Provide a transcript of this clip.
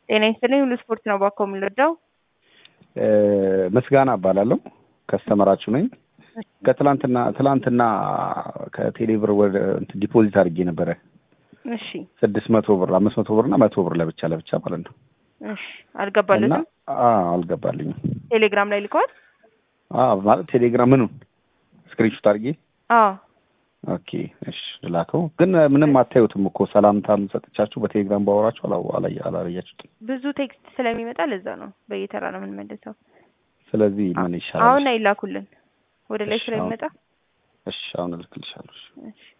ጤና ይስጥልኝ ሁሉ ስፖርት ነው ባኮ የምንረዳው። ምስጋና እባላለሁ ከስተመራችሁ ነኝ። ከትላንትና ትላንትና ከቴሌብር ወደ እንትን ዲፖዚት አድርጌ ነበረ እሺ ስድስት መቶ ብር አምስት መቶ ብር እና መቶ ብር ለብቻ ለብቻ ማለት ነው። እሺ እና አልገባለትም። አዎ አልገባልኝም። ቴሌግራም ላይ ልከዋል። አዎ ማለት ቴሌግራም ምኑን ስክሪንሾት አድርጌ አዎ ኦኬ እሺ ልላከው። ግን ምንም አታዩትም እኮ ሰላምታም ሰጥቻችሁ በቴሌግራም ባወራችሁ አላ- አላ- አላያችሁትም። ብዙ ቴክስት ስለሚመጣ ለዛ ነው በየተራ ነው የምንመልሰው። ስለዚህ ምን ይሻላል? አሁን አይላኩልን ወደ ላይ እሺ፣ ስለሚመጣ እሺ አሁን እልክልሻለሁ። እሺ። እሺ